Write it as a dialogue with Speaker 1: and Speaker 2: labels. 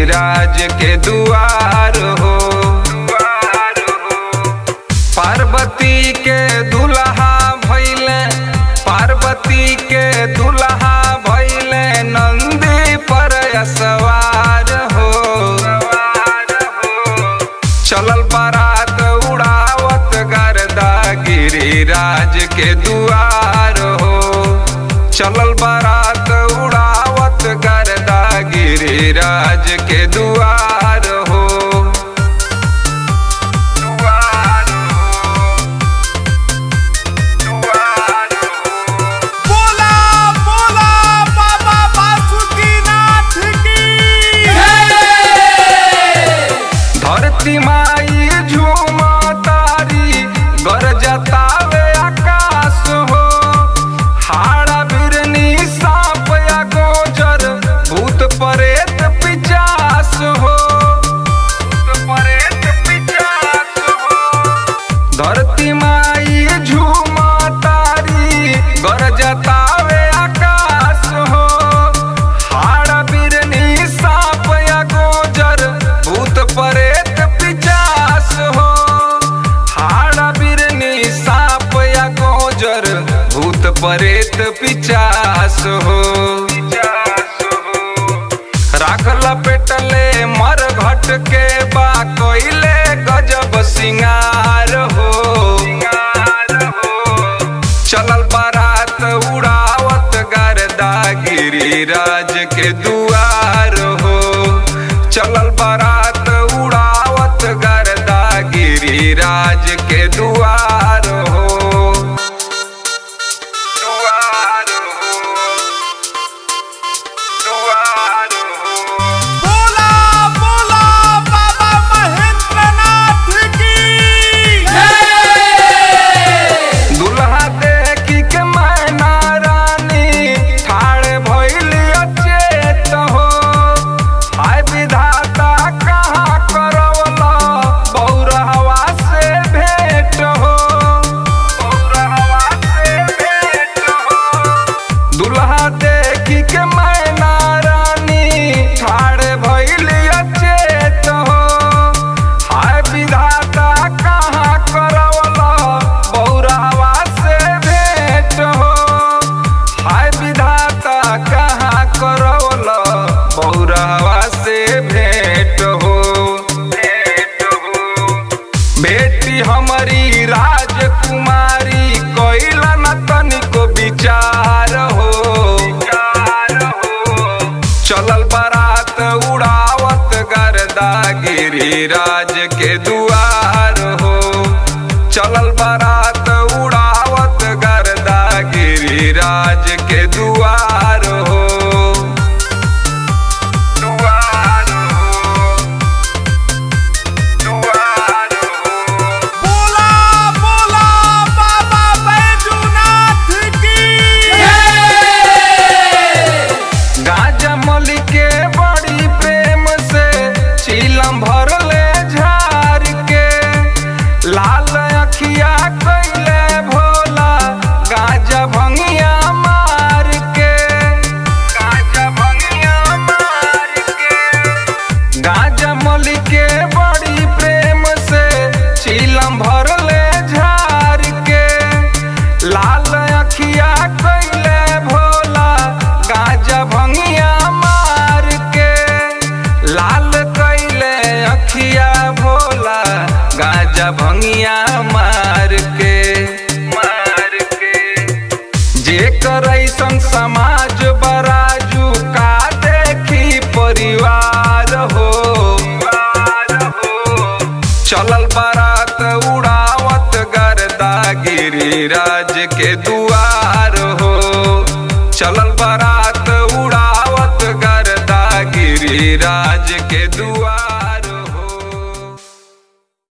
Speaker 1: गिरिराज के दुआर हो पार्वती के दुल्हा भैले पार्वती के दुल्हा भैले नंदी पर सवार हो चलल बारात उड़ावत गर्दा गिरिराज के दुआर हो चलल बारात उड़ावत गर्दा गिरिराज के दुआर हो दुआर हो दुआर हो
Speaker 2: बोला बोला बाबा बासुकीनाथ की
Speaker 1: धरती माई झूमा तारी गरजतावे आकाश हो हाड़ा बिरनी सांप या गोजर भूत परेत पिचास हो भूत परेत पिचास हो धरती माई झूमा तारी गरजतावे आकाश हो हाड़ा बिरनी सांप या गोजर भूत परेत पिचास हो हाड़ा बिरनी सांप या गोजर भूत परेत पिचास हो राखल पेटले मर घट के बा कोइले गजब सिंगार हो चलल बारात उड़ावत गर्दा गिरिराज के दुआर हो चलल बारात उड़ावत गर्दा गिरिराज के दुआर हो दुआर हो दुआर हो
Speaker 2: बोला बोला बाबा महेंद्रनाथ की
Speaker 1: दुल्हा देखी के मैना रानी ठाड़ भइली अचेत हो हाय विधाता कहाँ करवला बौरहवा से भेंट हो बौरहवा से भेंट हो दुल्हा देखी के मैना रानी ठाड़ भइली अचेत हो हाय विधाता कहाँ करवला बौरहवा से भेंट हो हाय विधाता कहाँ करवला बौरहवा से भेंट हो भेंट हो बेटी हमारी राजकुमारी कोइला न तनिको विचार हो चलल बारात उड़ावत गर्दा गिरिराज के दुआर हो चलल बारात उड़ावत गर्दा गिरिराज के दुआर हो दुआर हो दुआर हो
Speaker 2: बोला बोला बाबा बैजूनाथ की
Speaker 1: गाजा मली के बड़ी प्रेम से चीलम भरले झार के लाल अखिया कैले भोला गाजा भंगिया मार के गाजा भंगिया मार के गाजा मली के बड़ी प्रेम से चीलम भरले झार के लाल अखिया कैले भोला गाजा भंगिया मार के लाल कैले अखिया भोला गाजा भंगिया मार के मार के जेकर ऐसन समाज बराजू का देखी परिवार हो चलल बारात उड़ावत गर्दा गिरिराज के दुआर हो चलल बारात उड़ावत गर्दा गिरिराज के दुआर